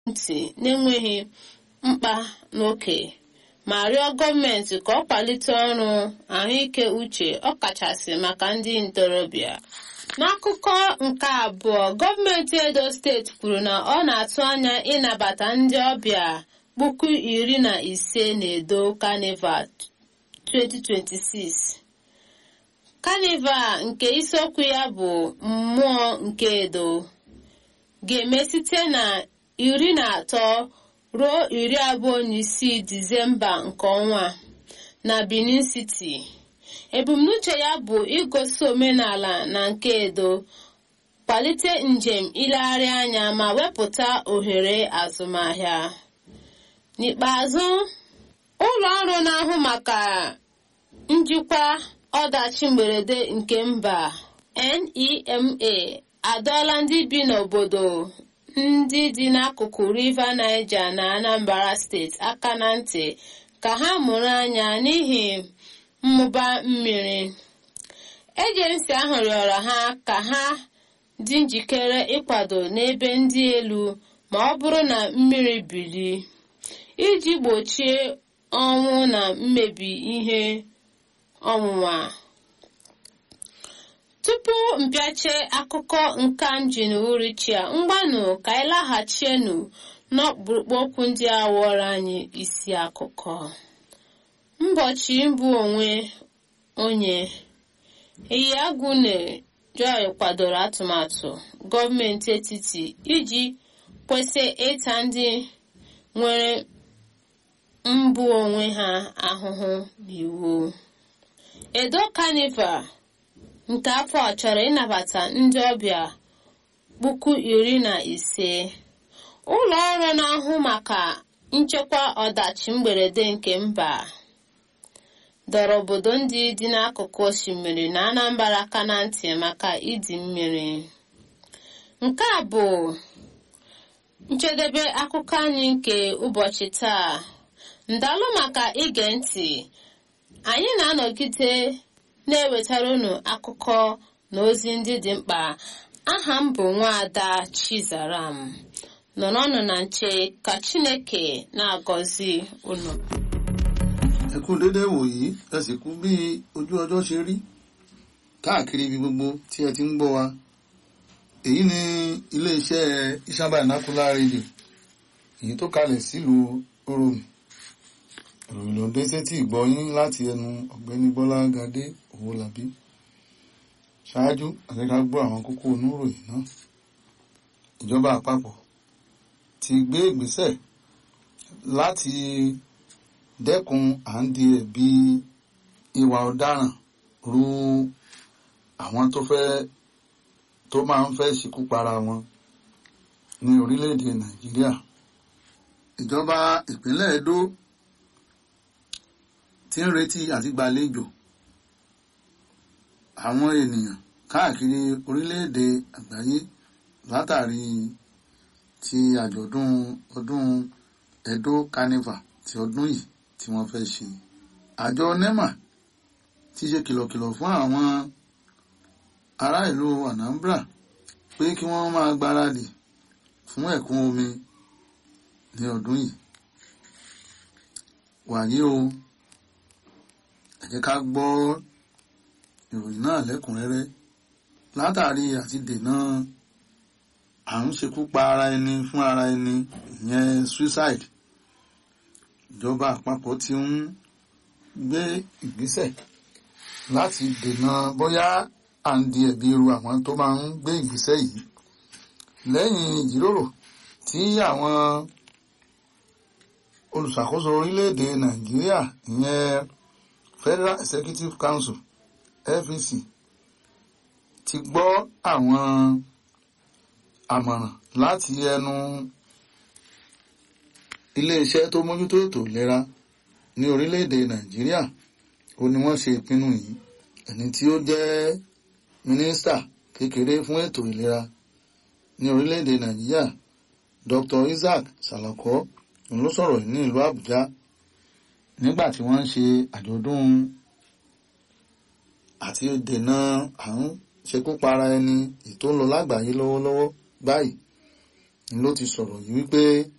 ntị n'enweghị mkpa n'oke ma rịọ gọọmenti ka ọ kwalite ọrụ ahụike uche ọkachasị maka ndị ntorobịa n'akụkọ nke abụọ gọọmenti edo steeti kwuru na ọ na-atụ anya ịnabata ndị ọbịa puku iri na ise na edo carnival 2026 carnival nke isiokwu ya bụ mmụọ nke edo ga-eme site na iri na atọ ruo iri abụọ na isii disemba nke ọnwa na benin city ebumnuche ya bụ igosi omenala na nke edo kwalite njem ilegharị anya ma wepụta ohere azụmahịa n'ikpeazụ ụlọ ọrụ na-ahụ maka njikwa ọdachi mberede nke mba NEMA adọọla ndị bi n'obodo ndị dị n'akụkụ River Niger na Anambra steeti aka na ntị ka ha mụrụ anya n'ihi mmụba mmiri ejensi ahụ rịọrọ ha ka ha dị njikere ịkwado n'ebe ndị elu ma ọ bụrụ na mmiri bili iji gbochie ọnwụ na mmebi ihe ọnwụnwa tupu mpịache akụkọ nka m ji n'uhuruchi a mgbanụ ka anyị laghachienu n'ọkpụrụkpụ okwu ndị a wụọrọ anyị isi akụkọ mbọchị mbụ onwe onye Eyiagwune Joy kwadoro atụmatụ gọọmenti etiti iji kwesị ịta ndị nwere mbụ onwe ha ahụhụ n'iwu Edo Carnival nke afọ a chọrọ ịnabata ndị ọbịa puku iri na ise ụlọ ọrụ na-ahụ maka nchekwa ọdachi mberede nke mba dọrọ obodo ndị dị n'akụkụ osimiri na Anambra aka na ntị maka ịdị mmiri nke a bụ njedebe akụkọ anyị nke ụbọchị taa ndalụ maka ige ntị anyị na-anọgide na-ewetara unu akụkọ na ozi ndị dị mkpa aha m bụ nwaada Chizaram nọrọnụ na nche ka Chineke na-agọzi unu ẹ kú dédé wòyí ẹ sì kú bí ojú ọjọ́ ṣe rí káàkiri ibi gbogbo tí ẹ ti ń gbọ́ wa èyí ni iléeṣẹ́ Isan Binocular Radio èyí tó kalẹ̀ sílùú Oromi ìròyìn ló dé sétí ìgbọ́ yín láti ẹnu ọ̀gbẹ́ni Bọ́lá Gadé Owólabí ṣáájú àti ká gbọ́ àwọn kókó oníròyìn náà ìjọba àpapọ̀ ti gbé ìgbésẹ̀ láti dẹ́kun à ń di ẹ̀bi ìwà ọ̀daràn ru àwọn tó fẹ́ tó máa ń fẹ́ ṣekú para wọn ní orílẹ̀-èdè Nàìjíríà ìjọba ìpínlẹ̀ Edo ti ń retí àti gbàlejò àwọn ènìyàn káàkiri orílẹ̀-èdè àgbáyé látàrí ti àjọ̀dún ọdún Edo Carnival ti ọdún yìí tí wọ́n fẹ́ ṣe. Àjọ NEMA ti ṣe kìlọ̀kìlọ̀ fún àwọn ará ìlú Anambra pé kí wọ́n máa gbáradì fún ẹ̀kún omi ní ọdún yìí. Wàyí o ẹ jẹ́ ká gbọ́ ìròyìn náà lẹ́kùnrẹ́rẹ́ látàrí àti dènà à ń ṣekú pa ara ẹni fún ara ẹni ìyẹn suicide ìjọba àpapọ̀ ti ń gbé ìgbésẹ̀ láti dènà bóyá à ń di ẹ̀bi ru àwọn tó máa ń gbé ìgbésẹ̀ yìí lẹ́yìn ìjíròrò tí àwọn olùṣàkóso orílẹ̀-èdè Nàìjíríà ìyẹn Federal Executive Council FEC ti gbọ́ àwọn àmọ̀ràn láti ẹnu iléeṣẹ́ tó mójútó ètò ìlera ní orílẹ̀-èdè Nàìjíríà ó ní wọ́n ṣe ìpinnu yìí ẹni tí ó jẹ́ mínísítà kékeré fún ètò ìlera ní orílẹ̀-èdè Nàìjíríà Dr. Isaac Salako ló sọ̀rọ̀ ní ìlú Àbújá nígbà tí wọ́n ń ṣe àjọ̀dún àti dènà àrùn ṣekúpara ẹni ètò ń lọ lágbàáyé lọ́wọ́lọ́wọ́ báyìí ló ti sọ̀rọ̀ yìí wípé